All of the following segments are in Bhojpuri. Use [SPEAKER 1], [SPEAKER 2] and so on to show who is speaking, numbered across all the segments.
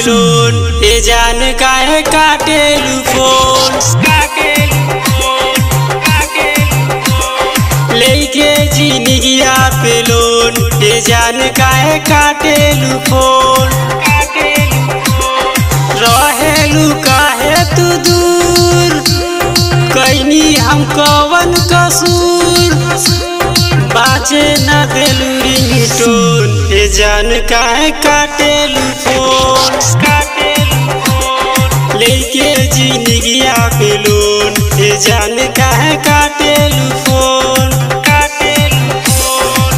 [SPEAKER 1] लोन ए जान काहे काटेलू फोन काटेलू फोन काटेलू फोन लेके जिंदगिया पे लोन ए जान काहे काटेलू फोन काटेलू फोन रहेलू काहे तू दूर कैनी हम कवन कसूर बाजे न देलू रिंगटोन ए जान काहे काटेलू फोन काटेलू फोन लेके जिंदगिया पे लोन ए जान काहे काटेलू फोन काटेलू फोन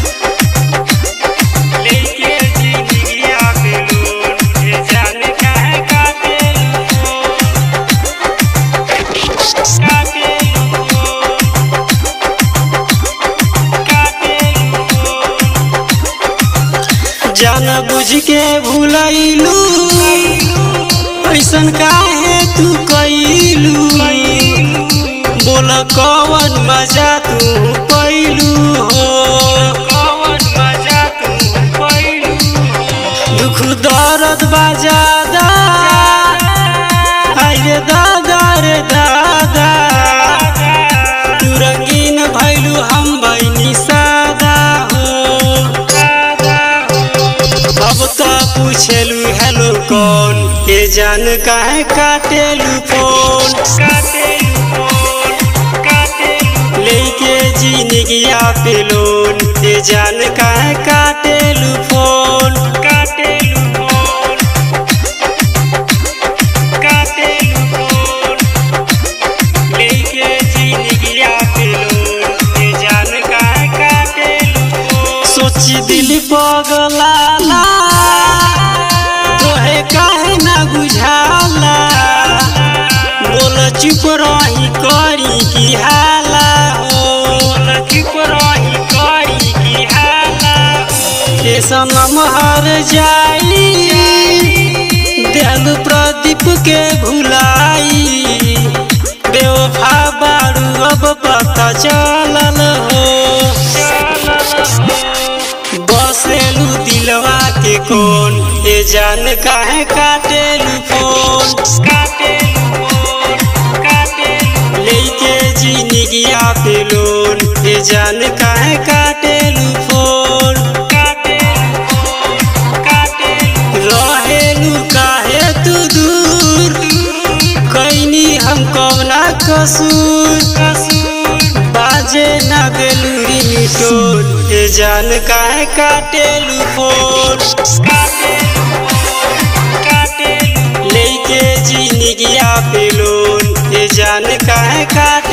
[SPEAKER 1] लेके जिंदगिया पे लोन ए जान काहे काटेलू फोन काटेलू फोन जान बुझ के भूलैलू ऐसन काहे तू कैलू बोल कवन मजा तू पैलू हो कवन मजा तू पैलू दुख दर्द बजादा आइरे दादा रे दादा तू रंगीन भैलू हम बनी सादा हो अब तो पूछेलू हेलो कौन के जान काहे काटेलू फोन काटेलू फोन काटेलू लेके जिंदगिया पे लोन के जान काहे काटेलू फोन काटेलू फोन काटेलू फोन लेके जिंदगिया पे लोन के जान काहे काटेलू फोन सोची दिल पगलाला तोहे काहे ना बुझाला बोल चुप रही करी की हाला हो बोल चुप रही करी की हाला के सनम हर जाई दिल प्रदीप के भुलाई बेवफा बारू अब पता चलल हो बसेलू दिलवा के कौन ए जान काहे काटेलू फोन काटेलू फोन काटेलू लेके जिंदगिया पे लोन ए जान काहे काटेलू फोन काटेलू फोन काटेलू रहेलू काहे तू दूर कैनी हम कौना कसूर कसूर बाजे ना देलू रिमिटोन ए जान काहे काटेलू फोन काटेलू फोन काटेलू लेके जिंदगिया पे लोन ए जान काहे काट